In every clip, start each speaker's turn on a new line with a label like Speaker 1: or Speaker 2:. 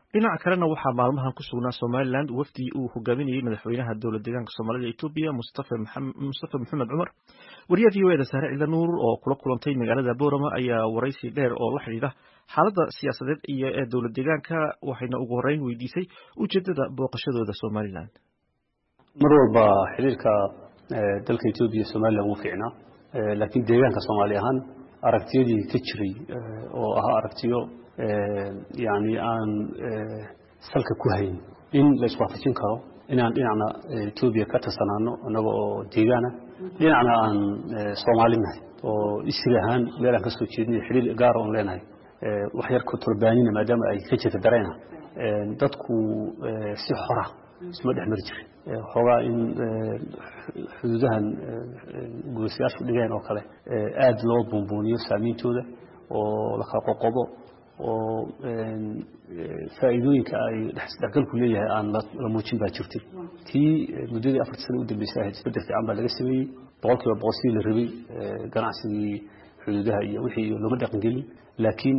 Speaker 1: dhinaca kalena waxaa maalmahan ku sugnaa somalilan wafdi uu hogaaminayey madaxweynaha dowlad deegaanka soomaalida etoobiya mustafa maxamed cumar wariyaha v o eda saare ciida nuur oo kula kulantay magaalada boorama ayaa waraysi dheer oo la xidhiidha xaaladda siyaasadeed iyo ee dowlad deegaanka waxayna ugu horeyn weydiisay ujeedada booqashadooda somalilan
Speaker 2: mar walba xiriirka dalka etoobiya somalilan wuu fiicnaa laakiin deegaanka soomaali ahaan aragtiyadii ka jiray oo ahaa aragtiyo yani aan salka ku hayn in la iswaafajin karo inaan dhinacna etoobiya ka tirsanaano annaga oo deegaana dhinacna aan soomaalinahay oo isri ahaan meel aan ka soo jeedinay xiriir gaara oon leenahay wax yar kotorbaanina maadaama ay ka jirta dareenah dadku si xora isma dhex mari jirin xoogaa in xuduudahan guulaysayaashu dhigeen oo kale aada loo buunbuuniyo saameyntooda oo la kala qoqobo oo faa'iidooyinka ay dhexgalku leeyahay aan la muujin baa jirtay tii muddadii afartii sana u dambeysay ahayd isbedel fiican baa laga sameeyey boqol kiiba boqol sidii la rabay ganacsigii xuduudaha iyo wixii looma dhaqangelin laakiin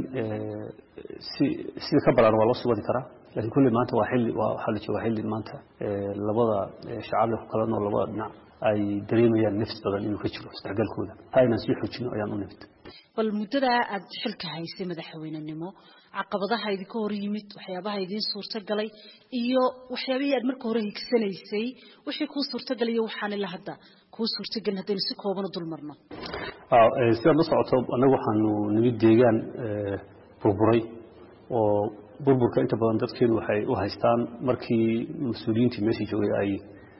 Speaker 2: si sida ka balan waa loo sugadi karaa lakiin kulley maanta waa xilli waxaa la joogaa xilli maanta labada shacabda ku kala nool labada dhinac ay dareemayaan nafs badan inuu ka jiro isdhexgalkooda ha inaan sii xoojino ayaan u nimid
Speaker 3: bal muddadaa aada xilka haysay madaxweynenimo caqabadaha idinka hor yimid waxyaabaha idiin suurtagalay iyo waxyaabihii aad marka hore higsanaysay wixii kuu suurtagalay iyo waxaan ila hadda kuu suurtagelin haddaynu si kooban u dulmarno
Speaker 2: sidaad la socoto annagu waxaanu nimid deegaan burburay oo burburka inta badan dadkeenu waxay u haystaan markii mas-uuliyiintii meeshii joogay ay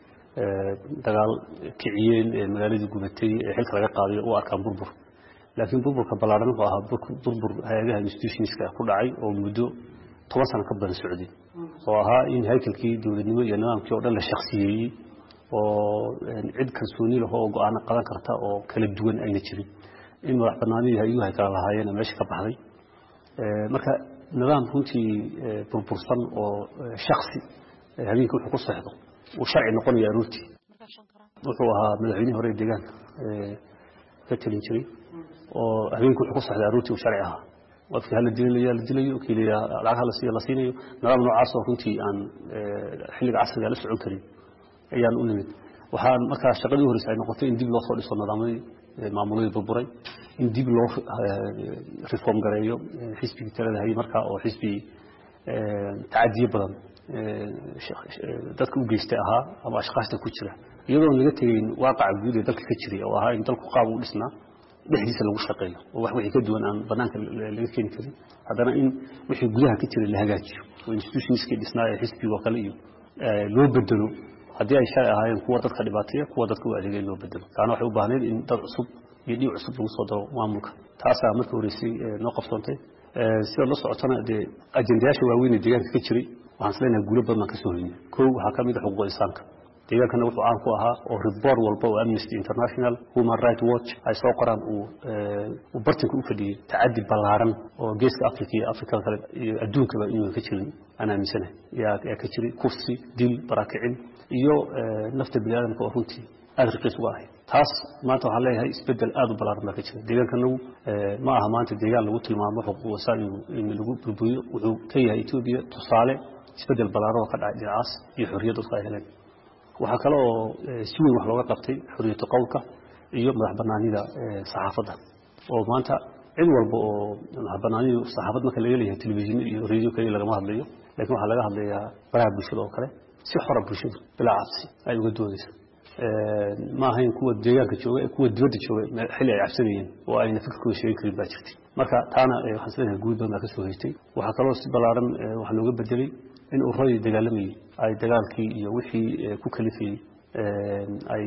Speaker 2: dagaal kiciyeen magaaladii gubatay ee xilka laga qaadayo u arkaan burbur laakiin burburka ballaaran wuxuu ahaa burbur hay-adaha institutionska ku dhacay oo muddo toban sano ka badan socday oo ahaa in haykalkii dowladnimo iyo nidaamkii oo dhan la shaksiyeeyey oo cid kalsooni leh oo go-aano qadan karta oo kala duwan ayna jirin in madax banaanidii hay-aduhu ay kala lahaayeen meesha ka baxday marka nidaam runtii burbursan oo shaksi habeenkii wuxuu ku seexdo uu sharci noqonaya aroortii wuxuu ahaa madaxweynihii hore ee deegaanka ka talin jiray oo habeenkii wuxuu ku seexday aroortii uu sharci ahaa qofkii hala dilinayo la dilayo kii la lacag la siiyo la siinayo nidaam noocaas oo runtii aan xilliga casriga la socon karin ayaan u nimid waxaan markaa shaqadii u horeysa ay noqotay in dib loo soo dhiso nidaamyadii maamuladii burburay in dib loo reform gareeyo xisbigii talada hayay markaa oo xisbi tacadiye badan dadka u geystay ahaa ama ashkaashta ku jira iyadoon laga tegeyn waaqaca guud ee dalka ka jiray oo ahaa in dalku qaab u dhisnaa dhexdiisa lagu shaqeeyo oo wax wixii ka duwan aan banaanka laga keeni karin haddana in wixii gudaha ka jiray la hagaajiyo oo institutionskii dhisnaa ee xisbiga oo kale iyo loo bedelo haddii ay shalay ahaayeen kuwa dadka dhibaateeya kuwa dadka u adeegay in loo bedelo taana waxay u baahnayd in dad cusub iyo dhiic cusub lagu soo daro maamulka taasaa markii horeysay noo qabsoontay sidaad la socotana dee ajendayaasha waaweyn ee deegaanka ka jiray waxaan isleenahay guulo badan baan ka soo hoynay kow waxaa ka mid a xuquuqda insaanka deegaankana wuxuu caan ku ahaa oo report walba oo amnesty international human right watch ay soo qoraan uu bartanka u fadhiyey tacadi ballaaran oo geeska africa iyo afrikada kale iyo adduunkaba inuuan ka jirin aan aaminsanahay yaa ka jiray kufsi dil barakicin iyo nafta bini aadamka oo runtii aada raqiis uga ahay taas maanta waxaan leeyahay isbedel aada u ballaaran baa ka jira deegaankanagu ma aha maanta deegaan lagu tilmaamo xuquuq insaan in lagu burburiyo wuxuu ka yahay etoobiya tusaale isbedel ballaaran oo ka dhacay dhinacaas iyo xorriyad dadku ay heleen waxaa kale oo si weyn wax looga qabtay xorriyatu qowlka iyo madax banaanida saxaafadda oo maanta cid walba oo madax banaanidu saxaafad marka laga leeyahay telefishin iyo radio kaliya lagama hadlayo lakiin waxaa laga hadlayaa baraha bulshada oo kale si xora bulshadu bilaa cabsi ay uga doodayso ma ahayn kuwa deegaanka jooga kuwa dibadda jooga xilli ay cabsanayeen oo ayna fikirkooda sheegin karin baa jirtay marka taana waxaan isleeyahay guud badan baa ka soo haystay waxaa kaloo si ballaaran wax looga bedelay in uradii dagaalamayey ay dagaalkii iyo wixii ku kalifayey ay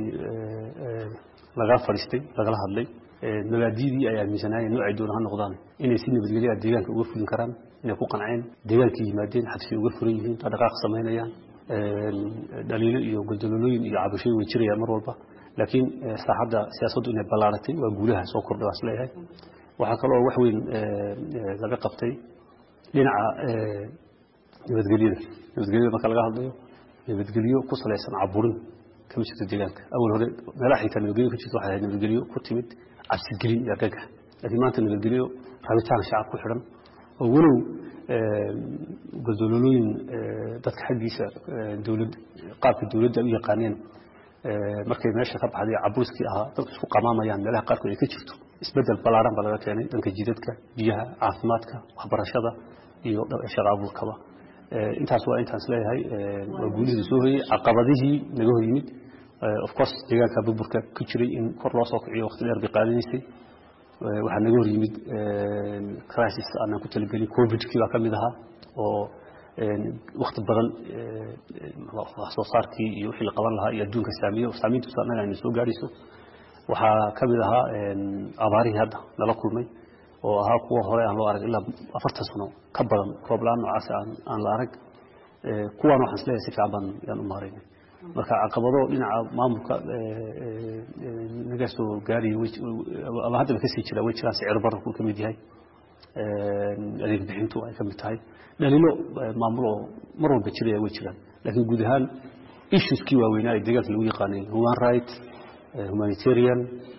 Speaker 2: laga fadhiistay lagala hadlay mabaadidii ay aaminsanaayeen noocay doona ha noqdaan inay si nabadgelya deegaanka uga fulin karaan inay ku qanceen deegaankii yimaadeen xabsi uga furan yihiin dhaqaaq samaynayaan dhaliilo iyo goldololooyin iyo cabashooyin way jirayaan mar walba laakiin saaxadda siyaasaddu inay ballaaratay waa guulaha soo kordhay waan isleeyahay waxaa kaloo wax weyn laga qabtay dhinaca nabadgelyada nabadgelyada marka laga hadlayo nabadgelyo ku salaysan caburin kama jirto deegaanka awal hore meelaha xitaa nabadgelyo ka jirto waxay ahayd nabadgelyo ku timid cabsigelin iyo argagax laakiin maanta nabadgelyo rabitaan shacab ku xidhan oo walow goldololooyin dadka xaggiisa dowlad qaabka dowladda u yaqaaneen markay meesha ka baxday caburiskii ahaa dadku isku qamaamayaan meelaha qaarkood ay ka jirto isbedel ballaaran baa laga keenay dhanka jidadka biyaha caafimaadka waxbarashada iyo shaqa abuurkaba intaas waa intaan isleeyahay waa guulihii soo hoyey caqabadihii naga hor yimid of course deegaanka burburka ku jiray in kor loo soo kiciyo waqti dheer bay qaadanaysay waxaa naga hor yimid crisis aanan ku talagelin covidkii baa ka mid ahaa oo wakti badan wax soo saarkii iyo wixii la qaban lahaa iyo adduunka saamiyo saamiintiisu annaga ayna soo gaadhayso waxaa ka mid ahaa abaarihii hadda nala kulmay oo ahaa kuwa hore aan loo arag ilaa afartan sano ka badan roob la-aan noocaas aan la arag kuwaan waxaan isleeyahay si fiican baan yaan u maaraynay marka caqabado dhinaca maamulka naga soo gaaraya ama haddaba kasii jira way jiraan sicir bararku ka mid yahay adeeg bixintu ay ka mid tahay dhaliilo maamul oo mar walba jiraya way jiraan laakiin guud ahaan issueskii waaweynaa ee deegaanka lagu yaqaanay human right humanitarian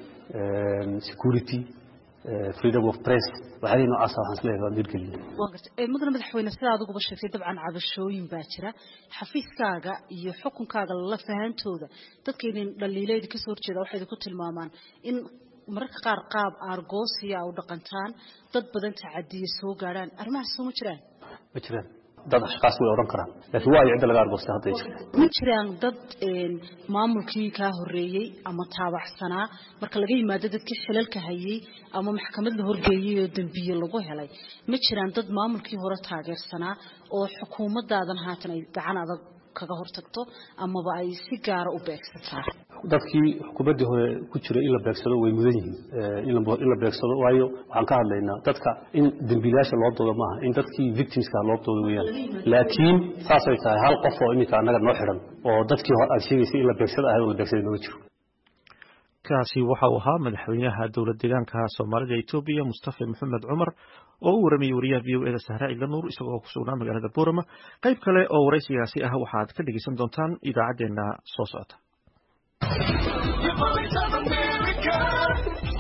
Speaker 2: security freedom of press waxyaalihi noocaasa waxaan isleeyahay waan hirgeliyay
Speaker 3: waan gartay mudane madaxweyne sida adiguba sheegtay dabcan cabashooyin baa jira xafiiskaaga iyo xukunkaaga la fahantooda dadka idin dhaliilayda kasoo horjeeda waxay idinku tilmaamaan in mararka qaar qaab aargoosiya u dhaqantaan dad badan tacadiya soo gaadhaan arrimahaas soo ma jiraan
Speaker 2: ma jiraan dad ashkaas way odhan karaan laakiin waa iyo cidda laga argoostay hadda ay jirta
Speaker 3: ma jiraan dad maamulkii kaa horeeyey ama taabacsanaa marka laga yimaado dadkii xilalka hayay ama maxkamad la horgeeyey oo dembiye lagu helay ma jiraan dad maamulkii hore taageersanaa oo xukuumadaadan haatan ay gacan adag kaga hortagto amaba ay si gaara u beegsataa
Speaker 2: dadkii xukuumaddii hore ku jiray in la beegsado way mudan yihiin in la beegsado waayo waxaan ka hadlaynaa dadka in dembiilayaasha loo doodo maaha in dadkii victimska loo doodo weeyaan laakiin saasay tahay hal qof oo iminka annaga noo xidhan oo dadkii hore aad sheegaysay in la beegsado ahayd oo la beegsaday nooga jiro
Speaker 1: kaasi waxa uu ahaa madaxweynaha dowlad deegaanka soomaalida etoobiya mustafa maxamed cumar oo u waramayey wariyaha v o eda sahra ciidla nuur isagoo ku sugnaa magaalada boorama qayb kale oo waraysigaasi ah waxaad ka dhegeysan doontaan idaacaddeenna soo socota